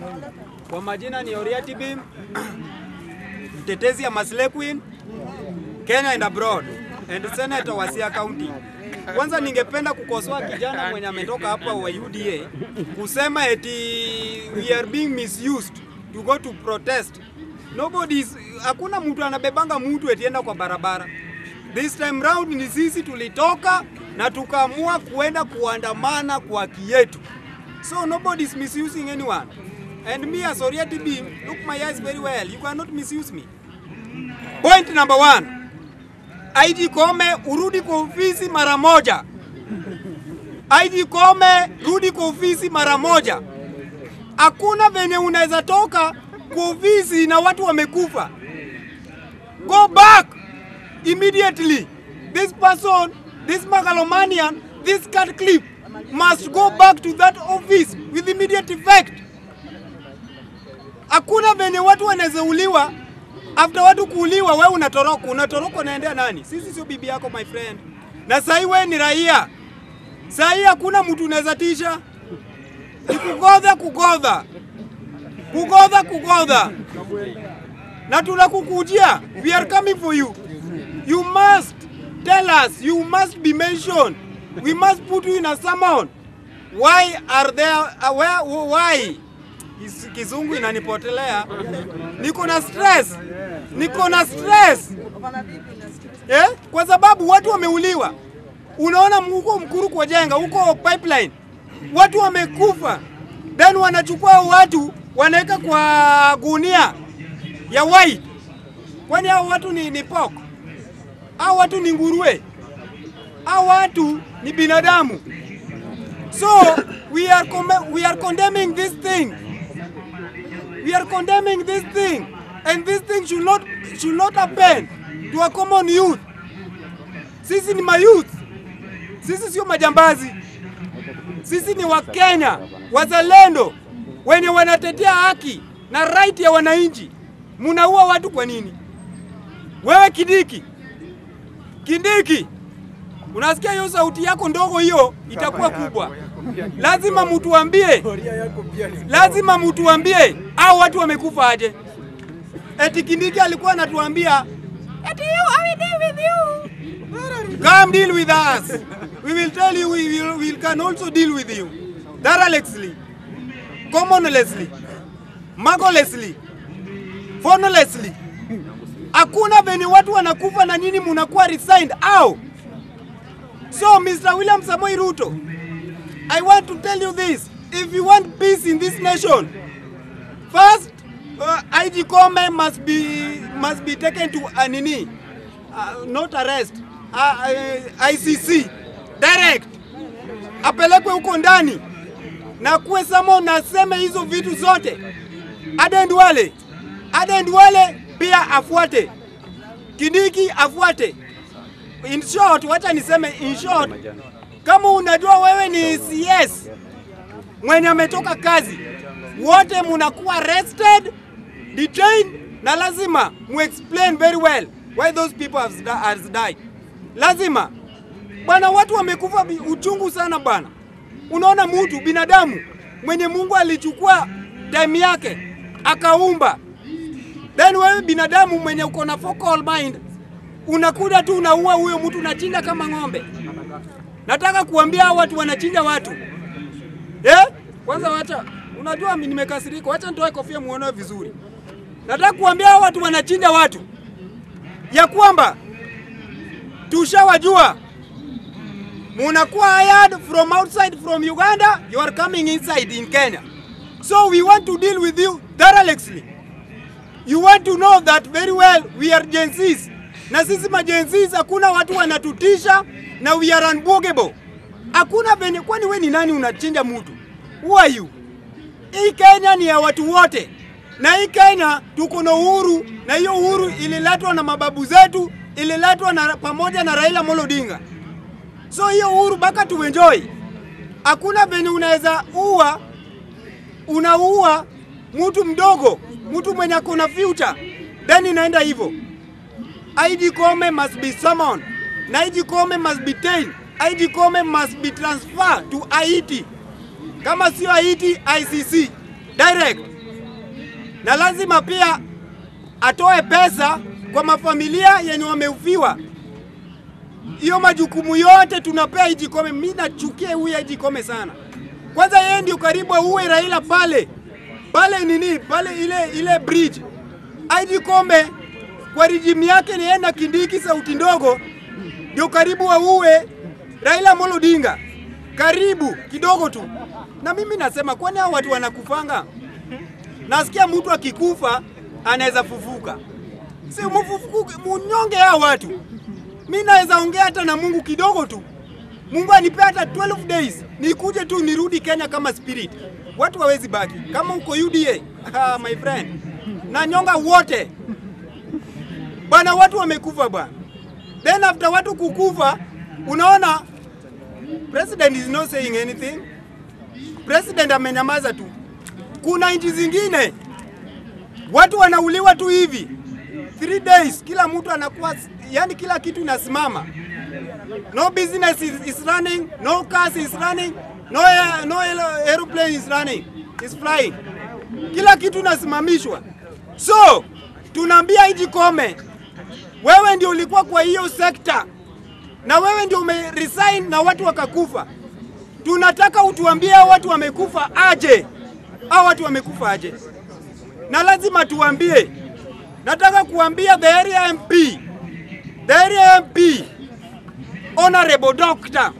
Kwa majina ni Oriati Bim, mtetezi ya Masle Queen, Kenya and abroad, and senator wa Siaya County. Kwanza ningependa kukosoa kijana mwenye ametoka hapa wa UDA kusema eti we are being misused to go to protest. Nobody is, hakuna mtu anabebanga mtu etienda kwa barabara. This time round ni sisi tulitoka na tukaamua kuenda kuandamana kwa haki yetu. So nobody is misusing anyone. And me as Oriati Bim, look my eyes very well. You cannot misuse me. Point number one. IG Kome urudi kwa ofisi mara moja. IG Kome rudi kwa ofisi mara moja. Hakuna venye unaweza toka kwa ofisi na watu wamekufa. Go back immediately. This person, this megalomanian, this cat clip must go back to that office with immediate effect. Hakuna venye watu wanaweza uliwa after watu kuuliwa, wewe unatoroka. Unatoroka unaendea nani? Sisi sio bibi yako my friend, na sahii wewe ni raia. Sahii hakuna mtu unaweza tisha, ni kugodha kugodha kugodha kugodha, na tunakukujia. We are coming for you. You must tell us, you must be mentioned. We must put you in a summon. Why are there, uh, where, why? Kis- Kizungu inanipotelea. Niko na stress. Niko na stress. Eh? Kwa sababu watu wameuliwa. Unaona huko Mkuru kwa jenga, huko pipeline. Watu wamekufa. Then wanachukua watu wanaweka kwa gunia ya white. Kwani hao watu ni, ni pork? Hao watu ni nguruwe? Hao watu ni binadamu? So we are, com- we are condemning this thing. We are condemning this thing. And this thing should not, should not happen to a common youth. Sisi ni mayouth. Sisi sio majambazi. Sisi ni Wakenya wazalendo wenye wanatetea haki na right ya wananchi. Munaua watu kwa nini? Wewe Kindiki, Kindiki, unasikia hiyo sauti yako ndogo hiyo itakuwa kubwa. Lazima mtuambie, lazima mtuambie hao watu wamekufa aje. Eti Kindiki alikuwa anatuambia eti you, I will deal with you. Come deal with us. We will tell you we, will, we can also deal with you. Thoroughly, commonlessly, magolessly, phonolessly. Hakuna venye watu wanakufa na nyinyi munakuwa resigned au? So Mr. William Samoei Ruto, I want to tell you this. If you want peace in this nation, first uh, IG Kome must be must be taken to anini, uh, not arrest, uh, uh, ICC direct, apelekwe huko ndani na kuwe samo naseme hizo vitu zote. Aden Duale, Aden Duale pia afuate, Kindiki afuate. In short, wacha niseme in short, kama unajua wewe ni CS mwenye ametoka kazi, wote munakuwa arrested, detained na lazima mu explain very well why those people have, has died. Lazima bwana, watu wamekufa bi- uchungu sana bwana. Unaona mtu binadamu mwenye Mungu alichukua time yake akaumba, then wewe binadamu mwenye uko na focal mind unakuja tu unaua huyo mtu, unachinja kama ng'ombe. Nataka kuambia hao watu wanachinja watu eh? Kwanza wacha, unajua mimi nimekasirika, wacha nitoe kofia muone vizuri. Nataka kuambia hao watu wanachinja watu ya kwamba tushawajua munakuwa hired from outside from Uganda, you are coming inside in Kenya. So we want to deal with you thoroughly. You want to know that very well we are Gen Zs. Na sisi ma Gen Zs hakuna watu wanatutisha na we are unbogable. Hakuna venye, kwani we ni nani unachinja mtu? Who are you? Hii Kenya ni ya watu wote, na hii Kenya tuko na uhuru, na hiyo uhuru ililetwa na mababu zetu, ililetwa na pamoja na Raila Amolo Odinga. So hiyo uhuru mpaka tuenjoy. Hakuna venye unaweza ua, unaua mtu mdogo, mtu mwenye ako na future, then inaenda hivyo. IG Kome must be summoned. Na IG Kome must be taken. IG Kome must be transferred to Haiti. Kama sio Haiti, ICC direct. na lazima pia atoe pesa kwa mafamilia yenye wameufiwa. Hiyo majukumu yote tunapea Ijikome. Mimi nachukia huyu Ijikome sana. Kwanza yeye ndio karibu uwe Raila pale pale nini pale ile ile bridge. Ijikome kwa rijimu yake ni yeye na Kindiki sauti ndogo ndio karibu wauwe Raila Amolo Odinga, karibu kidogo tu. Na mimi nasema kwani hao watu wanakufanga? Nasikia mtu akikufa anaweza fufuka, si mfufuke, munyonge hao watu. Mi naweza ongea hata na Mungu kidogo tu, Mungu anipe hata 12 days nikuje tu nirudi Kenya kama spirit. Watu hawezi baki kama uko UDA. Ah, my friend, na nyonga wote bwana, watu wamekufa bwana. Then after watu kukufa, unaona president is not saying anything. President amenyamaza tu. Kuna nchi zingine watu wanauliwa tu hivi three days, kila mtu anakuwa yani, kila kitu inasimama, no business is, is running, no cars is running, no, air, no aeroplane is running, is flying, kila kitu inasimamishwa. So tunaambia Ijikome, wewe ndio ulikuwa kwa hiyo sekta na wewe ndio umeresign na watu wakakufa. Tunataka utuambie hao watu wamekufa aje, hao watu wamekufa aje, na lazima tuambie. Nataka kuambia the area MP, the area MP Honorable Doctor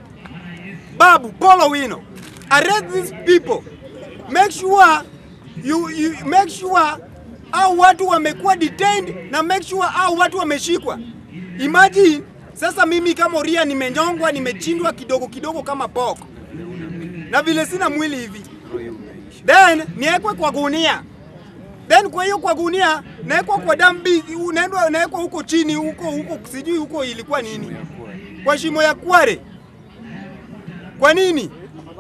Babu Polo Wino, arrest these people, make sure you, you make sure au watu wamekuwa detained na make sure au watu wameshikwa. Imagine sasa mimi kama Oria nimenyongwa, nimechindwa kidogo kidogo kama poko, na vile sina mwili hivi, then niwekwe kwa gunia, then kwa hiyo kwa gunia nawekwa kwa dambi, unaendwa nawekwa huko chini huko huko, sijui huko ilikuwa nini, kwa shimo ya Kware. Kwa nini?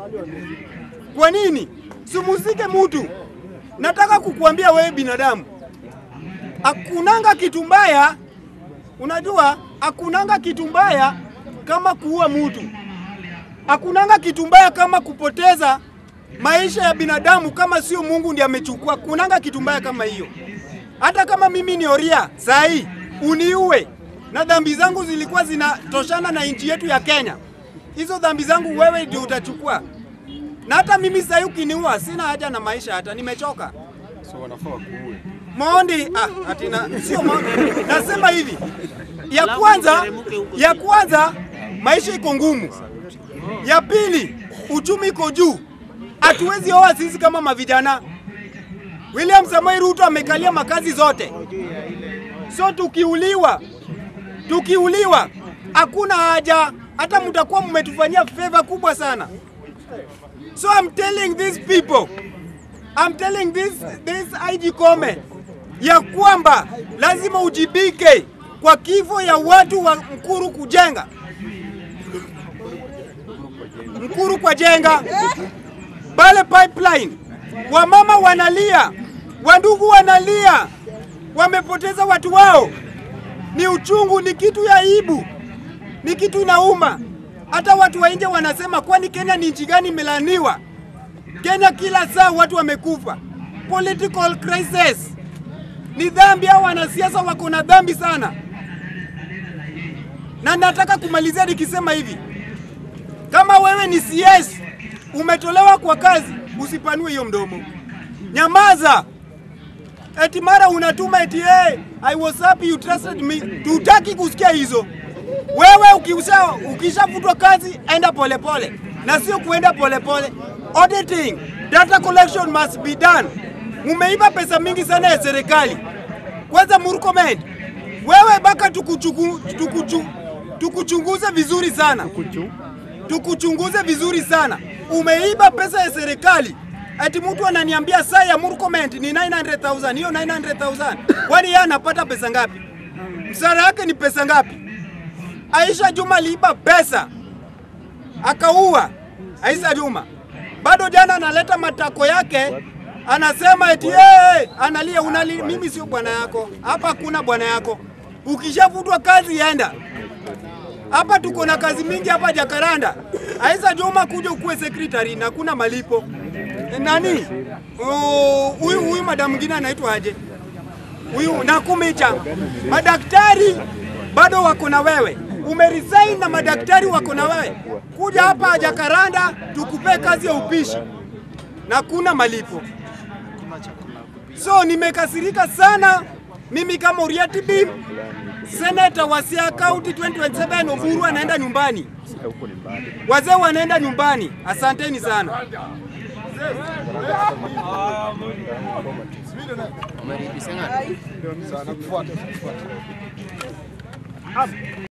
Kwa nini? Simusike mutu. Nataka kukuambia wewe binadamu, akunanga kitu mbaya Unajua, akunanga kitu mbaya kama kuua mtu, akunanga kitu mbaya kama kupoteza maisha ya binadamu, kama sio Mungu ndiye amechukua. Kunanga kitu mbaya kama hiyo. Hata kama mimi ni Oria saa hii uniue na dhambi zangu zilikuwa zinatoshana na nchi yetu ya Kenya, hizo dhambi zangu wewe ndio utachukua. Na hata mimi saa hii ukiniua, sina haja na maisha, hata nimechoka. So wanafaa wakuue. Maondi ah, atina sio maondi. Nasema hivi ya kwanza, ya kwanza maisha iko ngumu. Ya pili uchumi iko juu, hatuwezi oa sisi kama mavijana. William Samoei Ruto amekalia makazi zote, so tukiuliwa, tukiuliwa hakuna haja, hata mtakuwa mmetufanyia favor kubwa sana. So I'm telling these people, I'm telling this, this IG comment ya kwamba lazima ujibike kwa kifo ya watu wa Mkuru kujenga Mkuru kwa jenga pale pipeline, wamama wanalia, wandugu wanalia, wamepoteza watu wao. Ni uchungu, ni kitu ya aibu, ni kitu inauma. Hata watu wa nje wanasema, kwani Kenya ni nchi gani imelaniwa? Kenya kila saa watu wamekufa, political crisis ni dhambi. Hao wanasiasa wako na dhambi sana, na nataka kumalizia nikisema hivi, kama wewe ni CS umetolewa kwa kazi, usipanue hiyo mdomo, nyamaza. Eti mara unatuma eti hey, I was happy you trusted me. Tutaki kusikia hizo. Wewe ukisha ukishafutwa kazi, enda polepole pole. na sio kuenda polepole pole. Auditing, data collection must be done. Mumeiba pesa mingi sana ya serikali. Kwanza Murkomen, wewe baka tukuchuku, tukuchu, tukuchunguze vizuri sana, tukuchunguze vizuri sana. Umeiba pesa ya serikali ati mtu ananiambia saa ya Murkomen ni 900,000. Hiyo 900,000 kwani yeye anapata pesa ngapi? Msara yake ni pesa ngapi? Aisha Juma aliiba pesa akaua Aisha Juma. Bado jana analeta matako yake anasema eti hey, analia unali, mimi sio bwana yako hapa, hakuna bwana yako. Ukishavutwa kazi enda hapa. Tuko na kazi mingi hapa Jakaranda. Aisha Juma kuja ukuwe secretary na kuna malipo nani Oh, huyu huyu madam mwingine anaitwa aje? Huyu Nakumicha. Madaktari bado wako na wewe, umeresign na madaktari wako na wewe. Kuja hapa Jakaranda tukupe kazi ya upishi na kuna malipo. So nimekasirika sana mimi kama Uriati Bim, seneta wa Siaya County 2027 Oburu anaenda nyumbani, wazee wanaenda nyumbani. Asanteni sana. Sana kufuata.